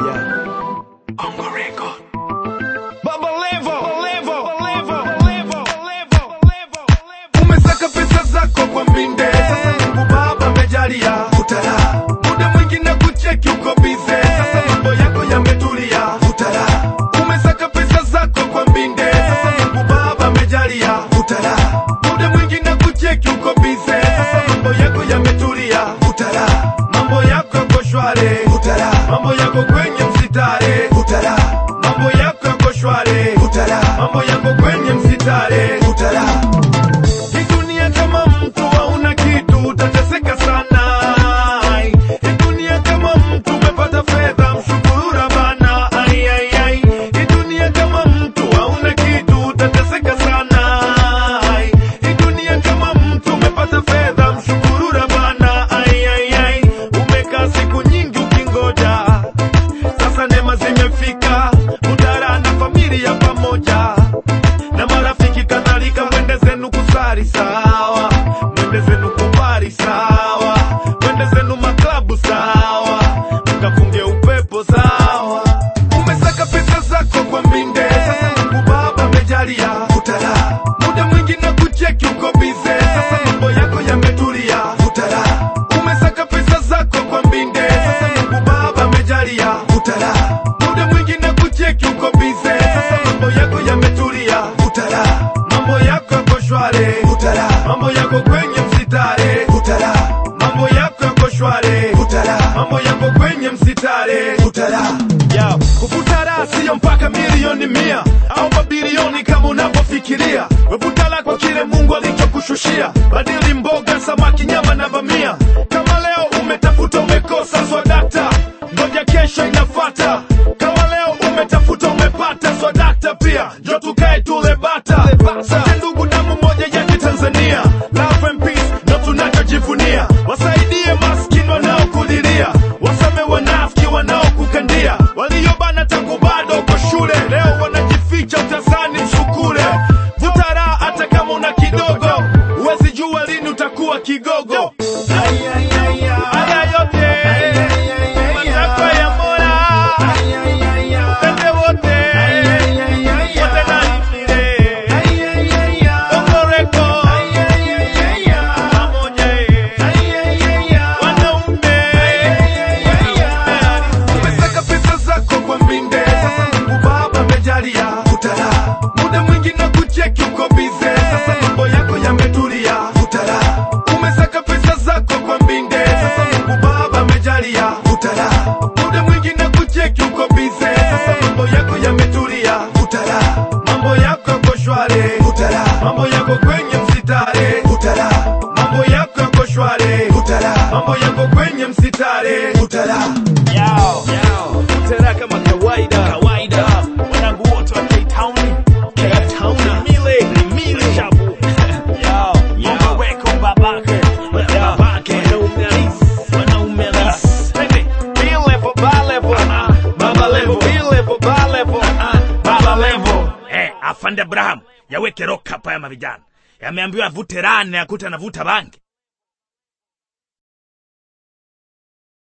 Baba Levo, Levo, Levo, Levo, Levo, Levo. Umesaka pesa zako kwa mbinde, sasa Mungu Baba amejalia utala. Muda mwingi na kucheki uko bize, sasa mambo yako yametulia utala. Umesaka pesa zako kwa mbinde, sasa Mungu Baba amejalia utala. Muda mwingi na kucheki uko bize, sasa mambo yako yametulia utala. Mambo yako yako shwari utala. Mambo yako kwenye msitare utala. Mambo yako yako shwari utala. Mambo yako kwenye msitare utala. Hii dunia kama mtu hauna kitu utateseka sana. Hii dunia kama mtu umepata fedha mshukuru Rabbana. Ai, ai, ai. Hii dunia kama mtu hauna kitu utateseka sana. Hii dunia kama mtu umepata fedha mshukuru Rabbana. Ai, ai, ai. Umekaa siku nyingi ukingoja sasa neema zimefika, utara na familia pamoja na marafiki kadhalika, mwende zenu kusari sawa, mwende zenu kubari sawa, mwende zenu maklabu sawa, mkafunge upepo sawa. Umesaka pesa zako kwa mbinde, sasa Mungu Baba amejalia utala. Muda mwingi na kucheki uko bize, sasa mambo yako yametulia utala. Umesaka pesa zako kwa mbinde, sasa Mungu Baba amejalia utala. Muda mwingi na kucheki uko bize, sasa mambo yako yametulia utala. Mambo yako yako shwari utala. Mambo yako kwenye msitare utala. Mambo yako yako shwari utala. Mambo yako kwenye msitare utala. Yo, kuvuta raha siyo mpaka milioni mia au mabilioni kama unavyofikiria. Wevuta la kwa kile Mungu alichokushushia. Badili mboga, samaki, nyama na bamia. Kama leo umetafuta umekosa swadakta, ngoja kesho inafata. Kama leo umetafuta umepata swadakta pia, njo tukae tule bata. Sote ndugu damu moja ya Kitanzania, love and peace ndo tunachojivunia. Wasaidie maskini wanaokulilia, wasame wanafiki wanaokukandia, waliobana tangu bado uko shule, leo wanajificha utazani mshukule. Vuta raha hata kama una kidogo, huwezi jua lini utakuwa kigogo. Haya yote matakwa ya Mola, twende wote wote na imile Ongoreko pamoja wanaume umesaka pesa zako kwa mbinde, sasa Mungu Baba amejalia utala. Muda mwingi na kucheki uko bize, sasa mambo yako yametulia utala. Umesaka pesa zako kwa mbinde, sasa Mungu Baba amejalia utala. Muda mwingi na kucheki uko bize, sasa mambo yako yametulia utala. Mambo yako yako shwari utala. Mambo yako kwenye msitare utala. Mambo yako yako shwari utala. Mambo yako kwenye msitare utala. Yao. Tena kama kawaida kawaida, wanangu wote wa K-Town K-Town Mile Mile Shabu Yao Yao Weko babake babake wanaume halisi wanaume halisi Twende B level ba level baba level B level ba level baba level eh afande Abraham yaweke rock hapa ya mavijana yameambiwa avute rane akuta anavuta bangi